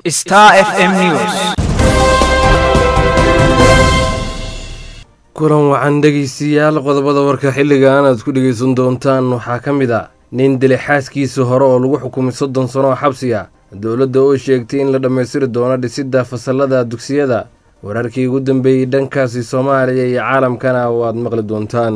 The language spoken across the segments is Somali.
Star FM News. kulan wacan dhegaystayaal qodobada warka xilligan aad ku dhegaysan doontaan waxaa ka mid a nin dilay xaaskiisa hore oo lagu xukumay soddon sano oo xabsi ah dowladda oo sheegtay in la dhammaystiri doono dhisidda fasallada dugsiyada wararkii ugu dambeeyey dhankaasi soomaaliya iyo caalamkana waad maqli doontaan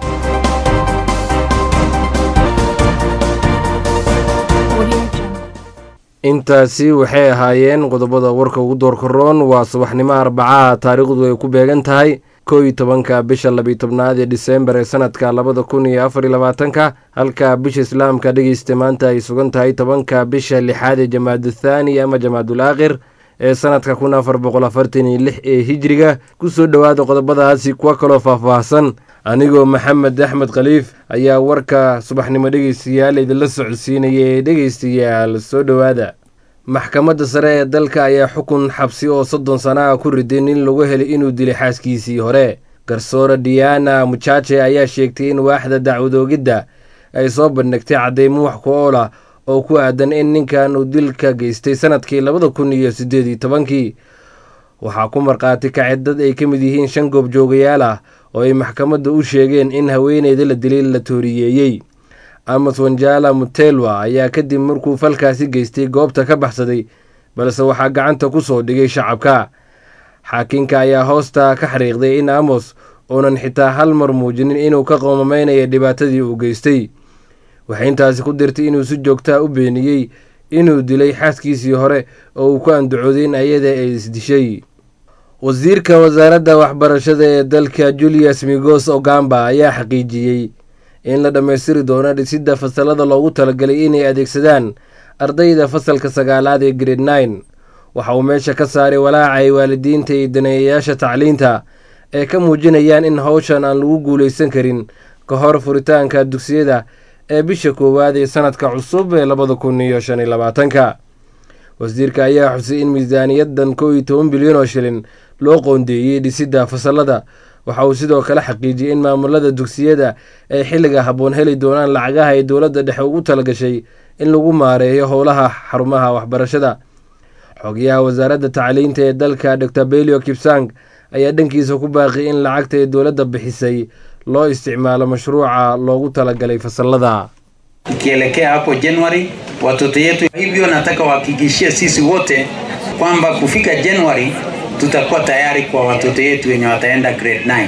intaasi waxay ahaayeen qodobada warka ugu doorka roon waa subaxnimo arbacaha taariikhdu ay ku beegan tahay kow iyo tobanka bisha labiyo tobnaad ee diseembar ee sanadka labada kun iyo afar iyo labaatanka halka bisha islaamka dhegeysta maanta ay sugan tahay tobanka bisha lixaad ee jamaadu thaani ama jamaadul aakhir ee sanadka kun afar boqol afartan iyo lix ee hijiriga kusoo dhowaada qodobadaasi kuwa kaloo faahfaahsan anigoo maxamed axmed khaliif ayaa warka subaxnimo dhegeystayaal idinla socodsiinaya ee dhegeystayaal soo dhowaada maxkamadda sare ee dalka ayaa xukun xabsi oo soddon sana ah ku riday nin lagu helay inuu dilay xaaskiisii hore garsoore diana mujaje ayaa sheegtay in waaxda dacwadoogidda ay soo bandhigtay caddeymo wax ku ool ah oo ku aadan in ninkan uu dilka geystay sanadkii labada kun iyo siddeed iyo tobankii waxaa ku markhaati kacay dad ay ka mid yihiin shan goobjoogayaal ah oo ay maxkamadda u sheegeen in haweeneyda la dilay la tooriyeeyey amos wanjala mutelwa ayaa kadib markuu falkaasi geystay goobta ka baxsaday balse waxaa gacanta ku soo dhigay shacabka xaakinka ayaa hoosta ka xariiqday in amos uunan xitaa hal mar muujinin inuu ka qoomameynayo dhibaatadii uu geystay waxay intaasi ku dirtay inuu si joogtaa u beeniyey inuu dilay xaaskiisii hore oo uu ku andacooday in ayada ay isdishay wasiirka wasaaradda waxbarashada ee dalka julius migos ogamba ayaa xaqiijiyey in la dhammaystiri doono dhisidda fasalada loogu talagalay inay adeegsadaan ardayda fasalka sagaalaad ee grade nine waxa uu meesha ka saaray walaacay waalidiinta iyo daneeyayaasha tacliinta ee ka muujinayaan in howshan aan lagu guulaysan karin ka hor furitaanka dugsiyada ee bisha koowaad ee sanadka cusub ee labada kun iyo shan iyo labaatanka wasiirka ayaa xusay in miisaaniyadan kow iyo toban bilyan oo shilin loo qoondeeyey dhisidda fasalada waxa uu sidoo kale xaqiijiyey in maamulada dugsiyada ay xilliga habboon heli doonaan lacagaha ay dowladda dhexe ugu talagashay in lagu maareeyo howlaha xarumaha waxbarashada xogayaha wasaaradda tacliinta ee dalka dor belio kipsang ayaa dhankiisa ku baaqiyay in lacagta ee dowladda bixisay loo isticmaalo mashruuca loogu talagalay fasalada ikielekea hapo Januari watoto yetu. Hivyo nataka wahakikishie sisi wote kwamba kufika Januari tutakuwa tayari kwa watoto yetu wenye wataenda grade 9.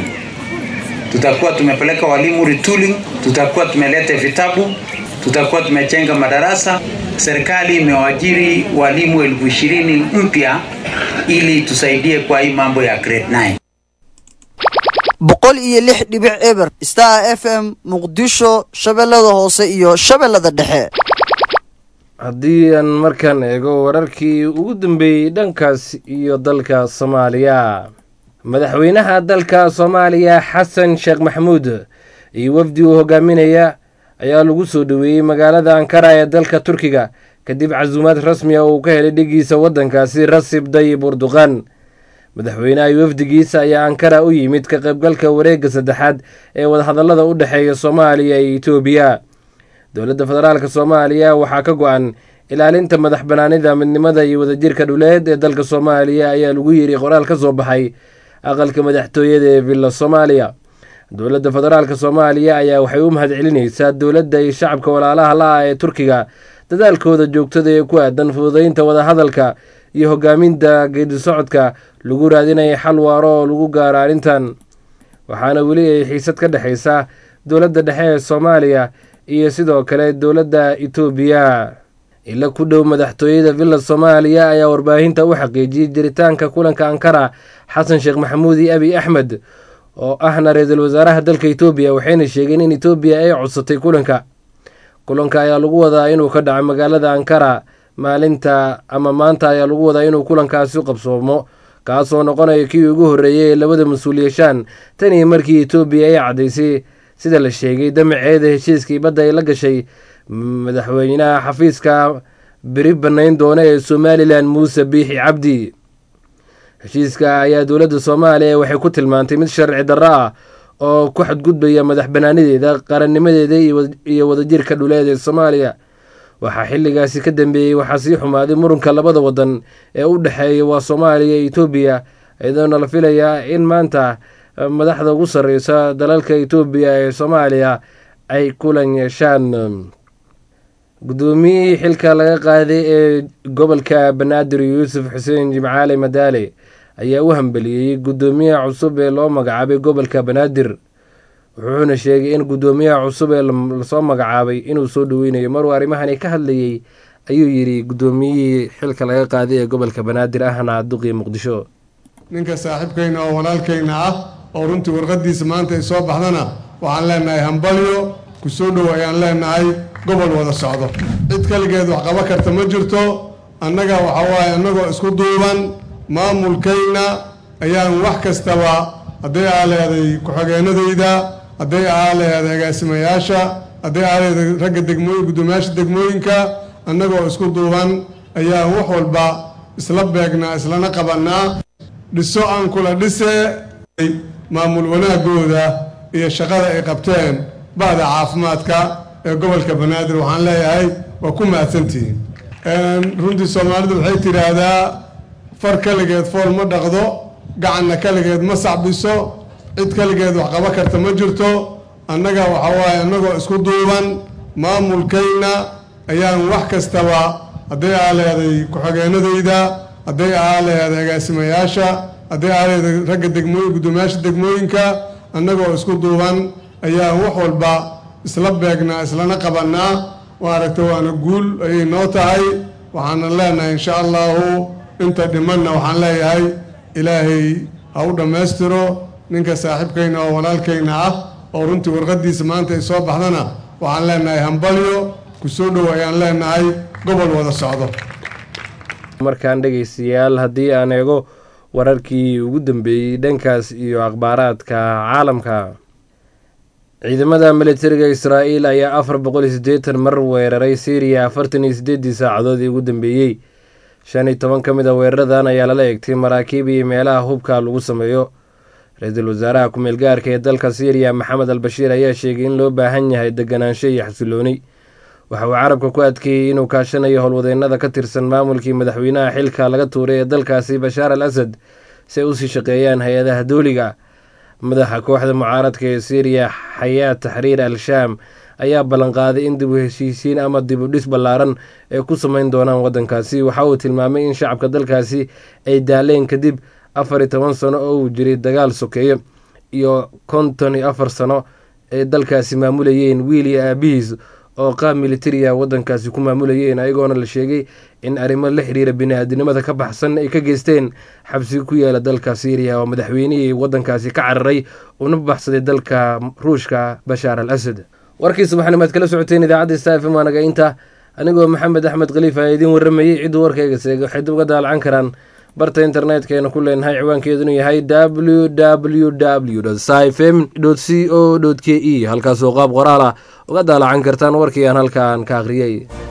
Tutakuwa tumepeleka walimu retooling, tutakuwa tumeleta vitabu, tutakuwa tumechenga madarasa. Serikali imewajiri walimu elfu ishirini mpya ili tusaidie kwa hii mambo ya grade 9. boqol iyo lix dhibic eber star f m muqdisho shabeellada hoose iyo shabeellada dhexe haddii aan markaan eego wararkii ugu dambeeyey dhankaas iyo dalka soomaaliya madaxweynaha dalka soomaaliya xasan sheekh maxamuud iyo wafdi uu hogaaminaya ayaa lagu soo dhoweeyey magaalada ankara ee dalka turkiga kadib casuumaad rasmi ah uu ka helay dhigiisa waddankaasi rasib dayib urduqan madaxweynaha iyo wafdigiisa ayaa ankara u yimid ka qaybgalka wareegga saddexaad ee wadahadallada u dhexeeya soomaaliya iyo etoobiya dowladda federaalk soomaaliya waxaa ka go-an ilaalinta madax banaanida midnimada iyo wadajirka dhuleed ee dalka soomaaliya ayaa lagu yiri qoraal ka soo baxay aqalka madaxtooyada ee villa soomaaliya dowladda federaalk soomaaliya ayaa waxay u mahad celinaysaa dowladda iyo shacabka walaalaha la-ah ee turkiga dadaalkooda joogtada ee ku aadan fududeynta wadahadalka iyo hogaaminta geedi socodka lagu raadinaya xal waaro oo lagu gaaro arrintan waxaana weli ay xiisad ka dhexaysa dowladda dhexe ee soomaaliya iyo sidoo kale dowladda etoobiya ila ku dhow madaxtooyada villa soomaaliya ayaa warbaahinta u xaqiijiyey jiritaanka kulanka ankara xasan sheekh maxamuud iyo abiy axmed oo ahna ra-iisul wasaaraha dalka etoobiya waxayna sheegeen in etoobiya ay codsatay kulanka kulanka ayaa lagu wadaa inuu ka dhaco magaalada ankara maalinta ama maanta ayaa lagu wadaa inuu kulankaasi qabsoomo kaasoo noqonaya kii ugu horreeyay ee labada mas-uul yeeshaan tan iyo markii etoobiya ay caddaysay sida la sheegay damaceeda heshiiskii badda ay la gashay madaxweynaha xafiiska beri bannayn doona ee somalilan muuse biixi cabdi heshiiska ayaa dowladda soomaaliya waxay ku tilmaantay mid sharci darro ah oo ku xadgudbaya madax banaanadeeda qarannimadeeda iyo wadajirka dhuleed ee soomaaliya waxaa xilligaasi ka dambeeyey waxaa sii xumaaday murunka labada wadan ee u dhexeeya waa soomaaliya iyo etoobiya iyadoona la filayaa in maanta madaxda ugu sarreysa dalalka etoobiya ee soomaaliya ay kulan yeeshaan guddoomiyihii xilka laga qaaday ee gobolka banaadir yuusuf xuseen jimcaale madaale ayaa u hambeliyey guddoomiyaha cusub ee loo magacaabay gobolka banaadir wuxuuna sheegay in guddoomiyaha cusub ee lasoo magacaabay inuu soo dhoweynayo maruu arrimahani ka hadlayey ayuu yidhi guddoomiyihii xilka laga qaaday ee gobolka banaadir ahna duqii muqdisho ninka saaxiibkayna oo walaalkayna ah oo runtii warqadiisa maanta ay soo baxdana waxaan leenahay hambalyo ku soo dhow ayaan leenahay gobol wada socdo cid kaligeed wax qaba karta ma jirto annaga waxa waaye annagoo isku duuban maamulkayna ayaan wax kastaba hadday aa leeday ku-xigeenadayda hadday aa leeday agaasimayaasha hadday aa leeday ragga degmooyin guddoomiyaasha degmooyinka annagoo isku duuban ayaan wax walba isla beegnaa islana qabannaa dhiso aan kula dhise maamul wanaagooda iyo shaqada ay qabteen ba'da caafimaadka ee gobolka banaadir waxaan leeyahay waa ku mahadsantihiin runtii soomaalidu waxay tidhaahdaa far kaligeed fool ma dhaqdo gacanna kaligeed ma sacbiso cid kaligeed wax qaba karta ma jirto annaga waxa waaye annagoo isku duuban maamulkayna ayaan wax kastaba hadday aa leeday ku-xigeenadayda hadday aa leeday agaasimayaasha hadday aa leeday ragga degmooyin guddoomiyaasha degmooyinka annagoo isku duuban ayaan wax walba isla beegnaa islana qabannaa maaragta waana guul ayay noo tahay waxaana leenahay insha allahu inta dhimanna waxaan leeyahay ilaahay ha u dhammaystiro ninka saaxiibkayna oo walaalkayna ah oo runtii warqadiisa maanta ay soo baxdana waxaan leenahay hambalyo ku soo dhow ayaan leenahay gobol wada socdo markaan dhegeystayaal haddii aan eego wararkii ugu dambeeyey dhankaas iyo akhbaaraadka caalamka ciidamada militariga israa'iil ayaa afar boqol iyo siddeetan mar weeraray syriya afartan iyo siddeeddii saacadoodii ugu dambeeyey shan iyo toban ka mid a weeraradan ayaa lala egtay maraakiib iyo meelaha hubka lagu sameeyo ra-iisul wasaaraha ku-meel gaarka ee dalka syriya maxamed al bashiir ayaa sheegay in loo baahan yahay deganaansho iyo xasilooni waxa uu carabka ku adkeeyey inuu kaashanayo howlwadeennada ka tirsan maamulkii madaxweynaha xilka laga tuuray ee dalkaasi bashaar al asad si ay usii shaqeeyaan hay-adaha dooliga madaxa kooxda mucaaradka ee syriya xayaat taxriir al shaam ayaa ballanqaaday in dib u heshiisiin ama dib u dhis ballaaran ay ku sameyn doonaan waddankaasi waxa uu tilmaamay in shacabka dalkaasi ay daaleen kadib afar iyo toban sano oo uu jiray dagaal sokeeyo iyo konton iyo afar sano ay dalkaasi maamulayeen wiil iyo aabihiis oo qaab militariya waddankaasi ku maamulayeen ayagoona la sheegay in arrimo la xiriira bini-aadinimada ka baxsan ay ka geysteen xabsi ku yaala dalka syriya oo madaxweynihii waddankaasi ka cararay una baxsaday dalka ruushka bashaar al asad warkii subaxnimaad kala socoteen idaacadda stafm waa naga inta anigoo maxamed axmed khaliif aa idiin warramayey cidduu warkayga seega waxay dib uga daalacan karaan barta internetkeenna ku leenahay ciwaankeedunu yahay w w w sfm c o k e halkaasoo qaab qoraal ah uga daalacan kartaan warkii aan halkaan ka akhriyey